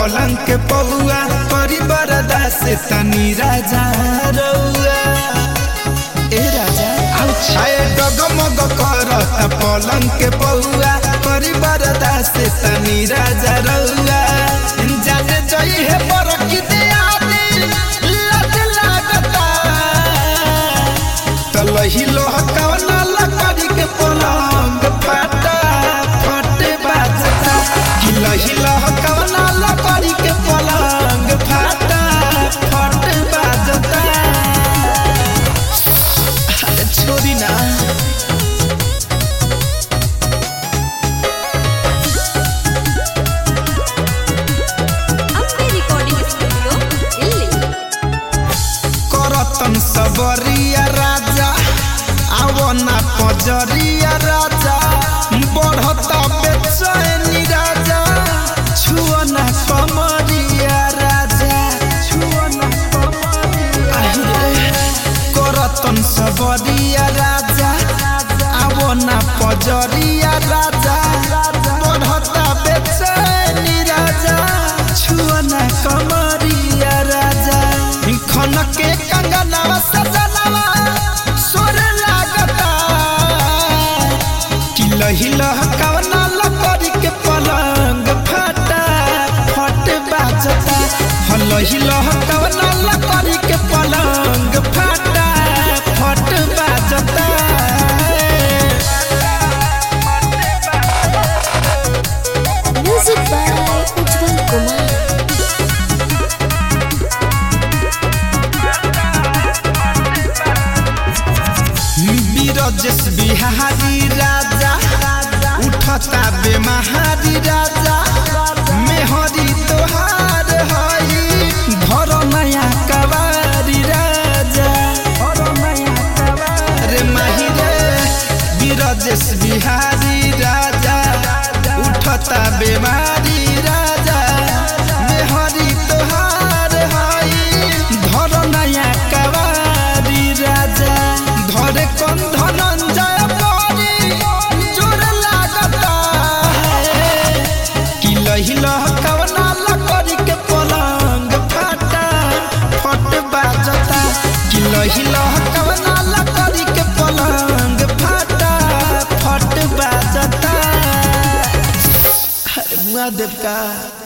पलंग के पौआ करी बरदा से तनी राजा रउआ ए राजा आए डगमग करता पलंग के पौआ करी बरदा से तनी राजा रउआ जाने जई है बरकी दे आदि लज लागता तलही लोह कवना लकड़ी के पलंग फटा फटे बाजता हिलही लोह कवना लकड़ी के पलंग फटा फटे बाजता अरे छोड़ी ना अपने रिकॉर्डिंग स्टूडियो दिल्ली करतन सबरिया राजा आवना पजरिया राजा बढ़ता बेचैनी राजा छुअना कमरिया राजा छुअना कमरिया करतन सबरिया राजा आवना पजरिया राजा बढ़ता बेचैनी राजा छुअना कमरिया राजा खन के कंगनवा सजनवा सोर लागता कि लही लहकवना लकड़ी के पलंग फटा फट बाजता ह लही लहकवना लकड़ी के पलंग फटा फट बाजता म्यूजिक बाय उज्जवल कुमार बीरजस बिहारी राजा उठता बेमहारी राजा मेहरी तोहार हई घर नया कवारी राजा रे माही रे बीरजस बिहारी राजा उठता बेमारी राजा मेहरी तोहार हई घर नया कवारी राजा धरे कौन धनंजय परी जोर लागता है कि लही लहकवना लकड़ी के पलंग फटा फट बाजता कि लही लहकवना लकड़ी के पलंग फटा फट बाजता अरे मुआ देव का